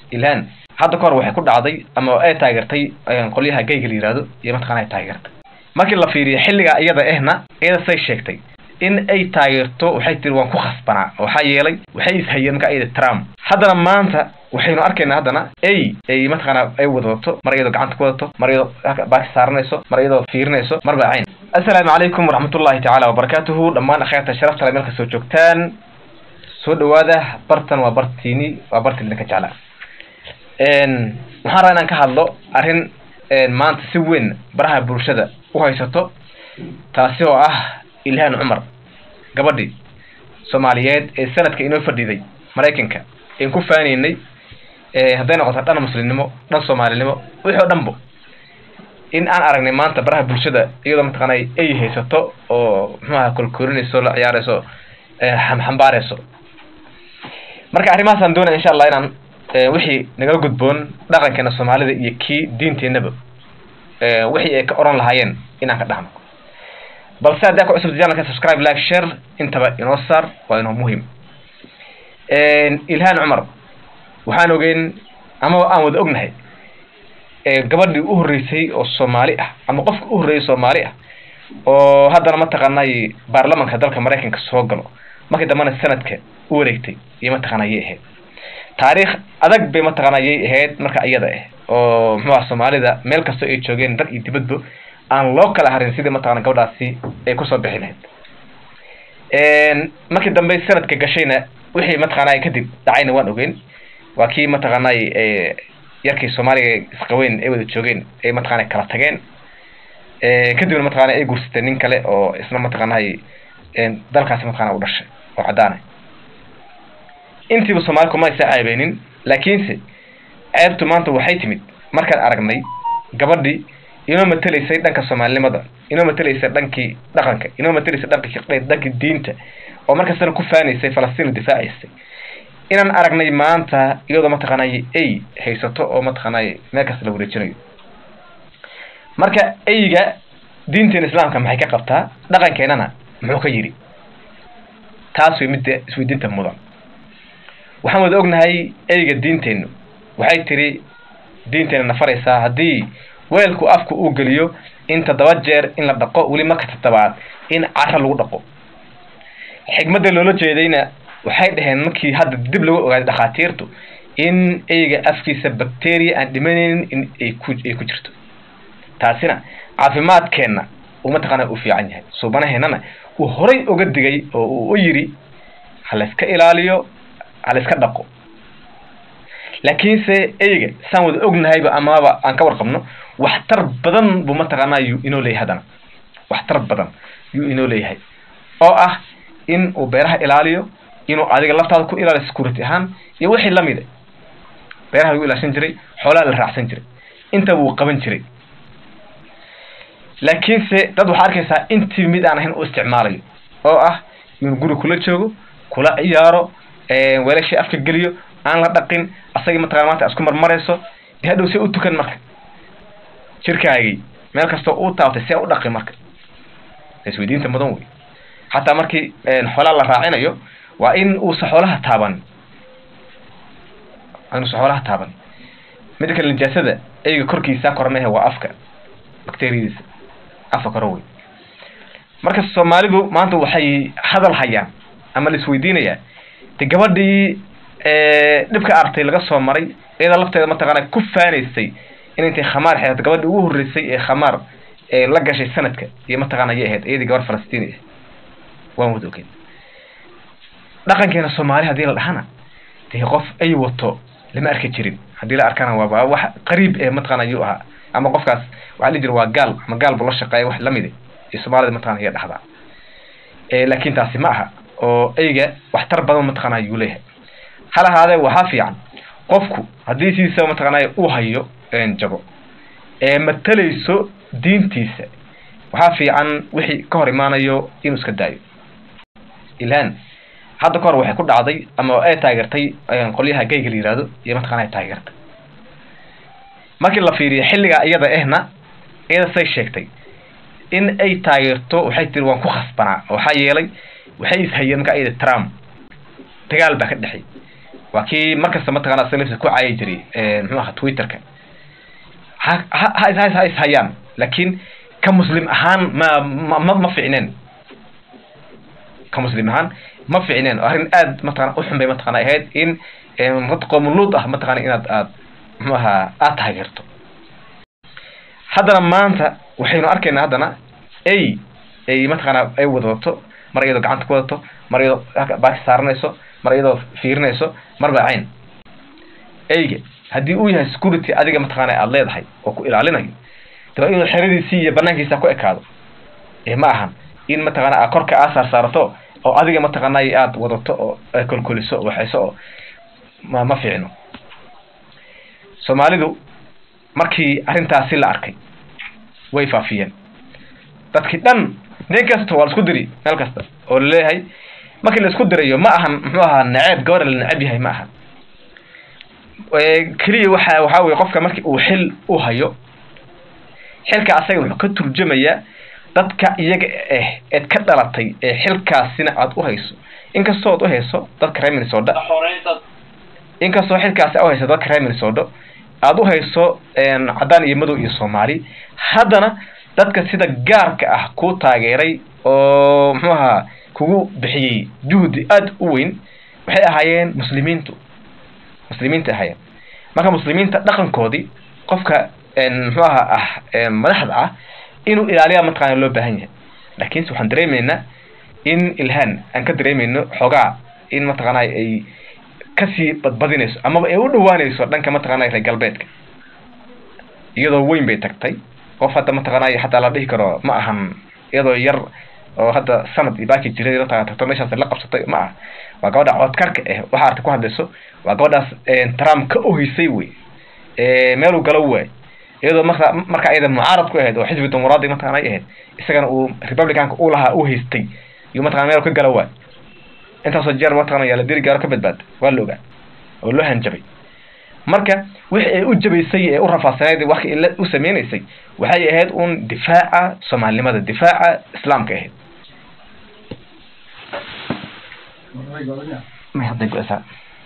ilhaan hadda kahor waxay ku dhacday ama ay taageertay qolyaha gayga la yihahdo iyo mataqana ay taageertay markii la fiiriyo xilliga iyada ehna iyada say sheegtay in ay taageerto waxay tiri waan ku khasbanaa waxaa yeelay waxay ishayeen marka iyada trump haddana maanta waxaynu arkaynaa haddana ay ay mataqaana ay wadato mar iyadoo gacanta ku wadato mar iyadoo baaki saaranayso mar iyadoo fiirinayso marba cayn assalaamu calaykum waraxmatullahi tacaala wabarakaatuhu dhammaan akhyaarta sharafta le meel kastoo joogtaan soo dhawaada bartan waa bartiini waa barti idinka jeclaa waxaan rabaa inaan ka hadlo arrin maanta si weyn baraha bulshada u haysato taasi oo ah ilhaan cumar gabadhii soomaaliyeed ee sanadka inoo fadhiday maraykanka een ku faanaynay hadday noqoto dhan muslimnimo dhan soomaalinimo wixii o dhanbo in aan aragnay maanta baraha bulshada iyadoo mataqaana ay haysato oo muxuaha kolkoorinayso la ciyaarayso xambaarayso marka arrimahaasaan doonaya insha allah inaan wixii nagala gudboon dhaqankeena soomaalida iyo kii diinteenaba wixii ay ka oran lahaayeen inaan ka dhahno balse haddaa ku cusubta janalka subscribe like share intaba inoo saar waa inoo muhim ilhaan cumar waxaan ogeyn ama aan wada ognahay gabadhii u horreysay oo soomaali ah ama qofka u horreeyay soomaali ah oo haddana mataqaanay baarlamanka dalka maraykanka soo galo markii dambena sanadka u wareegtay iyo mataqaana yay ahayd taariikh adag bay mataqaana yay ahayd marka iyada ah oo muxuaha soomaalida meel kastoo ay joogeen dal iyo dibadba aan loo kala harin sidii mataqana gabadhaasi ay kusoo bixi lahayd markii dambe sanadka gashayna wixii mataqaanay kadib dhacayna waan ogeyn waa kii mataqaanay yarkii soomaaliga isqaweyn ay wada joogeen ay mataqana kala tageen kadibna mataqana ay guursateen nin kale oo isna mataqaanay dalkaasi mataqana u dhashay oo caddaana intiiba soomaali kuma aysa ceebeynin laakiinse ceebtu maanta waxay timid markaan aragnay gabadhii inoo matelaysay dhanka soomaalinimada inoo matelaysay dhankii dhaqanka inoo matelaysay dhankii dhankii diinta oo markastana ku faanaysay falastiin difaacaysay inaan aragnay maanta iyadoo mataqaanay ay haysato oo mataqaanay meel kasta la wareejinayo marka eyga diinteena islaamka maxay ka qabtaa dhaqankeenana muxuu ka yidhi taas way midda isweydiinta mudan waxaan wada ognahay eyga diinteennu waxay tiri diinteena nafaraysaa haddii weelku afku uu geliyo in toddoba jeer in la dhaqo weli marka toddobaad in cara lagu dhaqo xigmadda loola jeedayna waxay dhaheen markii hadda dib lagu ogaaday dhakhaatiirtu in eyga afkiisa bacteria aan dhimanaynin in ay ku ay ku jirto taasina caafimaadkeenna uu mataqaana u fiican yahay suubanaheennana uu horay uga digay oo uu u yidhi ha layska ilaaliyo ha layska dhaqo laakiinse eyga saan wada ognahayba amaba aan ka warqabno waxtar badan buu mataqaanaa yuu inoo leeyahay haddana waxtar badan yuu inoo leeyahay oo ah in uu beeraha ilaaliyo inuu adiga laftaada ku ilaaliyo security ahaan iyo wixii lamida beeraha lagu ilaashan jiray xoolaha la raacsan jiray intaba wuu qaban jiray laakiinse dad waxaa arkaysaa intii mid aan ahayn u isticmaalayo oo ah inuu guri kula joogo kula ciyaaro weelashii afka geliyo aan la dhaqin asagii mataqana maanta isku marmarayso de hadhow see u tukan marka jirkaagii meel kastoo uu taabtay see u dhaqi marka isweydiinta mudan wey xataa markii xoolaha la raacinayo waa in uusa xoolaha taaban inuusa xoolaha taaban mida kale nijaasada eyga korkiisa koranaha waa afka bacteriyadiisa afka koro wey marka soomaalidu maanta waxay hadal hayaan ama la isweydiinayaa de gabadhii dhibka artay laga soo maray iyada lafteeda mataqaana ku faanaysay in intay khamaar xeeato gabadhii ugu horreysay ee khamaar la gashay sanadka iyo mataqaana ayay ahayd iyadii gabar falastiini ah waan wada ogeyn dhaqankeena soomaali haddii la dhahana dee qof ay wato lama arki jirin haddii la arkana waaba wax qariib ee mataqana ayuu ahaa ama qofkaas waxaa dhihi jira waa gaal ama gaal buu la shaqeeya wax lamid iyo soomaalida mataqana iya dhahdaa laakiin taasi ma aha oo eyga waxtar badan mataqana ayuu leeyahay hal ahaadee waxaa fiican qofku haddii sidiisa mataqaanay uu hayo jago ee matalayso diintiisa waxaa fiican wixii ka hor imaanayo inuu iska daayo ilhaan hadda kahor waxay ku dhacday ama ay taageertay qolyaha gayga la yihahdo iyo mataqana ay taageertay markii la fiiriyo xilliga iyada ehna iyada say sheegtay in ay taageerto waxay tiri waan ku khasbanaa waxaa yeelay waxay ishayeen marka iyada trump dagaal baa ka dhexay waa kii markasta mataqana salafsa ku caayi jiray muxuu aha twitterka ha ha ha ha is hayaan laakiin ka muslim ahaan ma ma ma ficneen ka muslim ahaan ma ficneen arrin aad mataqana uxun bay mataqana ahayd in qoomuluud ah mataqana inaad aad muxuu ahaa aad taageerto haddana maanta waxaynu arkaynaa haddana ay ay mataqaana ay wadato mar iyadoo gacanta ku wadato mar iyadoo baaki saaranayso mar iyadoo fiirinayso marba cayn eyga haddii uu yahay security adiga mataqaana aada leedahay oo ku ilaalinayo daba inuu xeradiisii iyo banaankiisa ku ekaado ee ma ahan in mataqaana aa korka aa saar saarato oo adiga mataqaanay aada wadato oo kolkoliso waxayso oo ma ma fiicno soomaalidu markii arrintaasi la arkay way faafiyeen dadkii dhan nin kasta waa la isku diri meel kasta oo laleeyahay markii la isku dirayo ma ahan muxuu ahaa naceeb gabadha la neceb yahay ma ahan keliya waxa waxaa weye qofka markii uu xil u hayo xilka asaga wuxuu ka turjamayaa dadka iyaga eh eed ka dhalatay ee xilkaasina aada u hayso inkastoo ad u hayso dadka reer minnesota inkastoo xilkaasi u hayso dadka reer minnesota aada u hayso caddaan iyo madow iyo soomaali haddana dadka sida gaarka ah kuu taageeray oo muxuu ahaa kugu bixiyey juhdi aada u weyn waxay ahaayeen muslimiintu muslimiinta ahaayeen marka muslimiinta dhaqankoodii qofka muxuu ahaa ah madaxda ah inuu ilaaliya mataqana loo baahan yahay laakiinse waxaan dareemeynaa in ilhaan aan ka dareemeyno xoogaa in mataqaana ay kasii badbadinayso amaba ay u dhawaanayso dhanka mataqaana reer galbeedka iyadoo weyn bay tagtay qof hadda mataqaanay xataa la dhihi karo ma ahan iyadoo yar oo hadda sanad iyo baaki jiray mataqana tagto meeshaas la qabsatay ma aha waa gabadha codkarka ah waxa arta ku hadlayso waa gabadhaas trump ka ohisay wey meeluu galo waay iyadoo marka marka iyada mucaarad ku ahayd oo xisbi dimuqraadi mataqana ay ahayd isagana uu republicanka u lahaa u haystay iyo mataqana meel ka galo waay intaasoo jeer mataqana yaa la diri gaaro ka badbaada waa la ogaa oo loo hanjabay marka wixii ay u jabaysay ee u rafaasanayd waxkii ila u sameynaysay waxay ahayd un difaaca soomaalinimada difaaca islaamka ahayd may hadday go-saa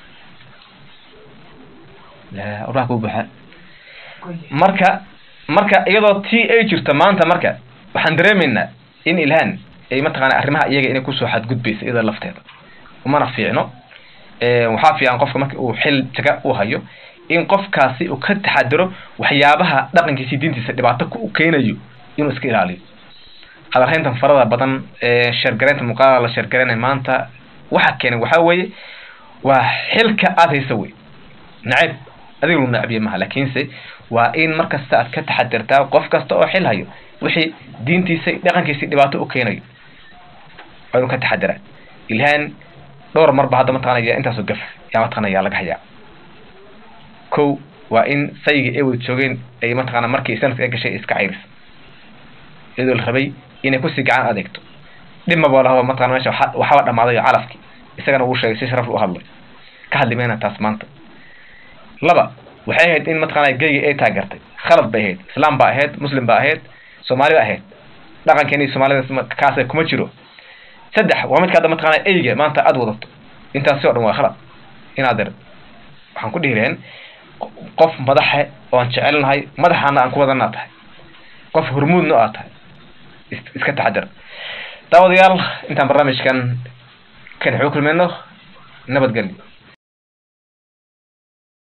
oraha ku buuxa marka marka iyadoo t ay jirto maanta marka waxaan dareemeynaa in ilhaan ay mataqana arrimaha iyaga inay kusoo xadgudbaysa iyada lafteeda umana fiicno waxaa fiican qofka marka uu xil jaga u hayo in qofkaasi uu ka taxadiro waxyaabaha dhaqankiisi diintiisa dhibaato ku keenayo inuu iska ilaaliyo hadalhayntan farada badan sheergareynta muuqaalada la sheergareynay maanta waxa keenay waxaa weeye waa xilka aada haysa wey nacayb adiga lu nacabiye maha laakiinse waa in markasta aad ka taxadirtaa qof kasta oo xil hayo wixii diintiisa dhaqankiisi dhibaato u keenayo waa inuu ka taxadiraa ilhaan dhowr marba hadda mataqanaya intaasoo gaf yaa mataqanaya laga hayaa kow waa in sayga ay wada joogeen ay mataqana markii sanadka ay gashay iska cayris iyadoo la rabay inay kusii gacan adeegto dhibmaba lahaba mataqana meesha waxaba dhamaaday calafki isagana uu sheegay si sharaf u hadlay ka hadli mayna taas maanta laba waxay ahayd in mataqana geyga ay taageertay khalad bay ahayd islaam ba ahayd muslim ba ahayd soomaali ba ahayd dhaqankeeni soomaalida kaasa kuma jiro saddex waa midka hadda mataqana eyga maanta aada wadato intaasi o dhan waa khalad inaad er waxaan ku dhihi lahayn qof madaxe oo aan jecelnahay madaxaana aan ku wadanaa tahay qof hormuudna aad tahay iska taxadar daawadayaal intaan barnaamijkan kan xuu kulmayno nabadgelyo